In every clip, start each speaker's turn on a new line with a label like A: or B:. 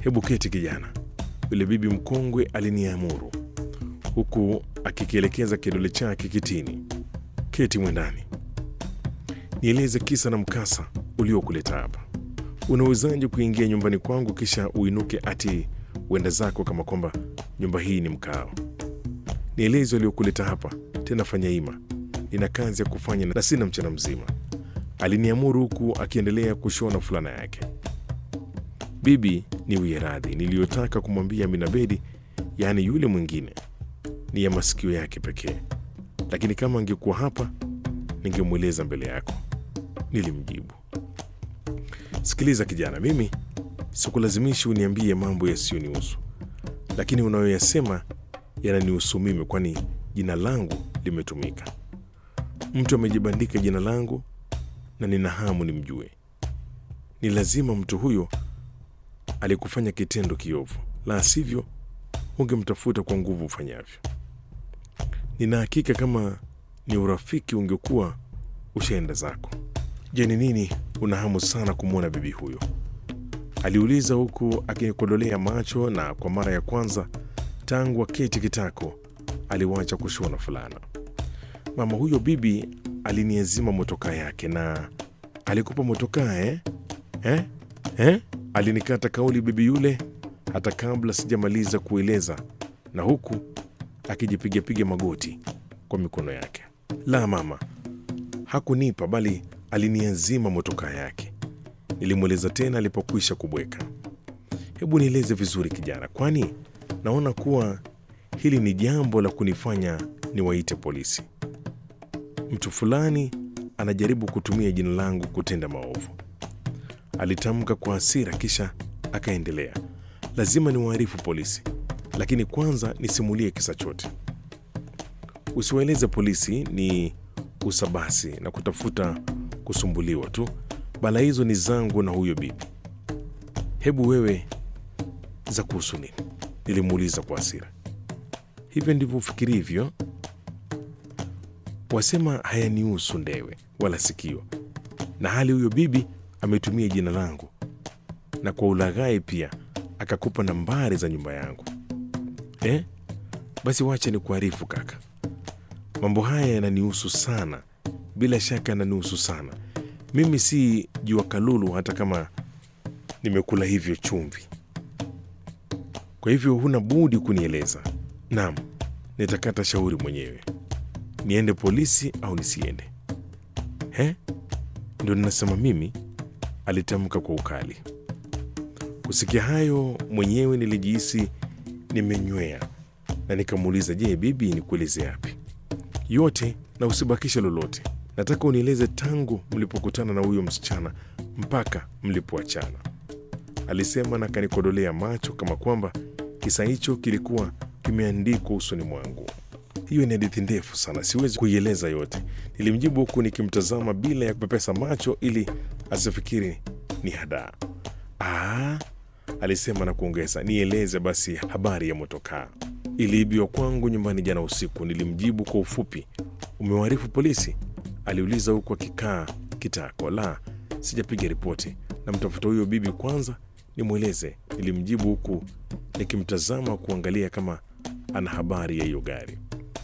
A: Hebu keti kijana, yule bibi mkongwe aliniamuru, huku akikielekeza kidole chake kitini. Keti mwendani, nieleze kisa na mkasa uliokuleta hapa. Unawezaje kuingia nyumbani kwangu kisha uinuke ati uenda zako kama kwamba nyumba hii ni mkao? Nieleze waliokuleta hapa, tena fanya ima. Nina kazi ya kufanya na sina mchana mzima, aliniamuru huku akiendelea kushona fulana yake. Bibi, niwie radhi, niliyotaka kumwambia Aminabedi, yaani yule mwingine, ni ya masikio yake pekee, lakini kama angekuwa hapa ningemweleza mbele yako, nilimjibu. Sikiliza kijana, mimi sikulazimishi uniambie mambo yasiyonihusu, lakini unayoyasema yananihusu mimi, kwani jina langu limetumika. Mtu amejibandika jina langu na nina hamu nimjue. Ni lazima mtu huyo alikufanya kitendo kiovu, la sivyo ungemtafuta kwa nguvu ufanyavyo. Nina hakika kama ni urafiki ungekuwa ushaenda zako. Je, ni nini una hamu sana kumwona bibi huyo? aliuliza huku akinikodolea macho, na kwa mara ya kwanza tangu aketi kitako aliwacha kushona fulana. Mama huyo bibi aliniazima motokaa yake na alikupa motokaa eh? Eh? Eh? Alinikata kauli bibi yule hata kabla sijamaliza kueleza, na huku akijipigapiga magoti kwa mikono yake. La mama, hakunipa bali aliniazima motokaa yake, nilimweleza tena alipokwisha kubweka. Hebu nieleze vizuri kijana, kwani naona kuwa hili ni jambo la kunifanya niwaite polisi. Mtu fulani anajaribu kutumia jina langu kutenda maovu, alitamka kwa hasira, kisha akaendelea. Lazima niwaarifu polisi, lakini kwanza nisimulie kisa chote. Usiwaeleze polisi ni usabasi na kutafuta kusumbuliwa tu. Bala hizo ni zangu na huyo bibi. Hebu wewe za kuhusu nini? Nilimuuliza kwa hasira. Hivyo ndivyo ufikirivyo? Wasema hayanihusu ndewe wala sikio, na hali huyo bibi ametumia jina langu na kwa ulaghai pia akakupa nambari za nyumba yangu eh? Basi wacha ni kuarifu kaka, mambo haya yananihusu sana, bila shaka yananihusu sana. Mimi si jua kalulu, hata kama nimekula hivyo chumvi. Kwa hivyo huna budi kunieleza. Naam, nitakata shauri mwenyewe, niende polisi au nisiende. He, ndio ninasema mimi, alitamka kwa ukali. Kusikia hayo mwenyewe nilijihisi nimenywea na nikamuuliza, je, bibi, nikueleze yapi yote na usibakishe lolote. Nataka unieleze tangu mlipokutana na huyo msichana mpaka mlipoachana, alisema na kanikodolea macho kama kwamba kisa hicho kilikuwa kimeandikwa usoni mwangu. Hiyo ni hadithi ndefu sana, siwezi kuieleza yote, nilimjibu huku nikimtazama bila ya kupepesa macho ili asifikiri ni hadaa. Ah, alisema na kuongeza, nieleze basi habari ya motokaa. Iliibiwa kwangu nyumbani jana usiku, nilimjibu kwa ufupi. Umewaarifu polisi? aliuliza huku akikaa kitako. La, sijapiga ripoti, namtafuta huyo bibi kwanza nimweleze, nilimjibu huku nikimtazama kuangalia kama ana habari ya hiyo gari.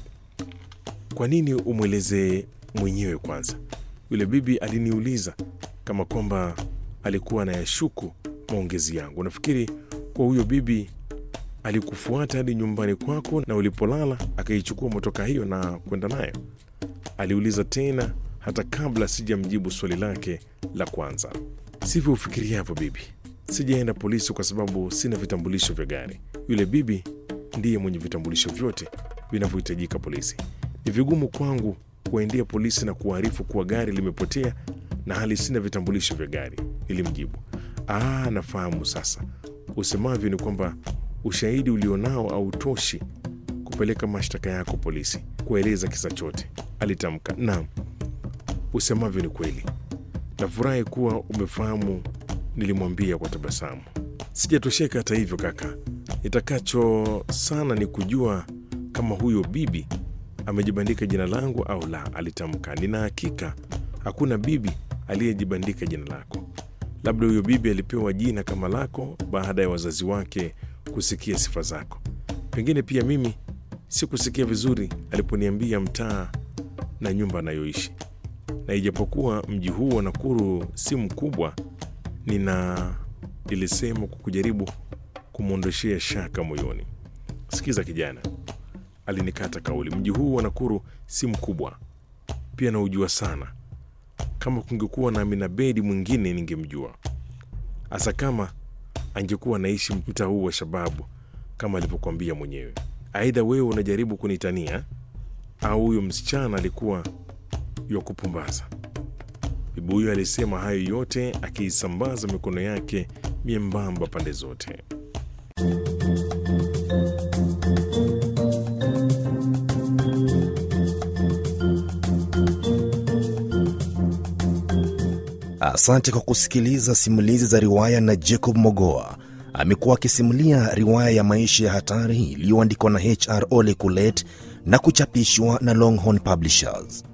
A: Kwa nini umweleze mwenyewe kwanza? Yule bibi aliniuliza kama kwamba alikuwa anayashuku maongezi yangu. Nafikiri kwa huyo bibi alikufuata hadi nyumbani kwako na ulipolala akaichukua motoka hiyo na kwenda nayo? Aliuliza tena hata kabla sijamjibu swali lake la kwanza. Sivyo ufikiriavyo bibi, sijaenda polisi kwa sababu sina vitambulisho vya gari. Yule bibi ndiye mwenye vitambulisho vyote vinavyohitajika polisi. Ni vigumu kwangu kuwaendea polisi na kuwaarifu kuwa gari limepotea na hali sina vitambulisho vya gari, nilimjibu. Ah, nafahamu sasa. Usemavyo ni kwamba ushahidi ulionao hautoshi kupeleka mashtaka yako polisi, kueleza kisa chote, alitamka. Naam, usemavyo ni kweli. Nafurahi kuwa umefahamu, nilimwambia kwa tabasamu. Sijatosheka hata hivyo kaka, nitakacho sana ni kujua kama huyo bibi amejibandika jina langu au la, alitamka. Nina hakika hakuna bibi aliyejibandika jina lako, Labda huyo bibi alipewa jina kama lako baada ya wazazi wake kusikia sifa zako. Pengine pia mimi sikusikia vizuri aliponiambia mtaa na nyumba anayoishi, na ijapokuwa mji huu wa Nakuru si mkubwa, nina nilisema kwa kujaribu kumwondoshea shaka moyoni. Sikiza kijana, alinikata kauli. Mji huu wa Nakuru si mkubwa, pia naujua sana. Kama kungekuwa na Amina Bedi mwingine ningemjua, hasa kama angekuwa naishi mtaa huu wa Shababu kama alivyokuambia mwenyewe. Aidha wewe unajaribu kunitania au huyo msichana alikuwa ya kupumbaza. Bibi huyo alisema hayo yote akiisambaza mikono yake miembamba pande zote.
B: Asante kwa kusikiliza simulizi za riwaya na Jacob Mogoa. Amekuwa akisimulia riwaya ya maisha ya hatari iliyoandikwa na HR Ole Kulet na kuchapishwa na Longhorn Publishers.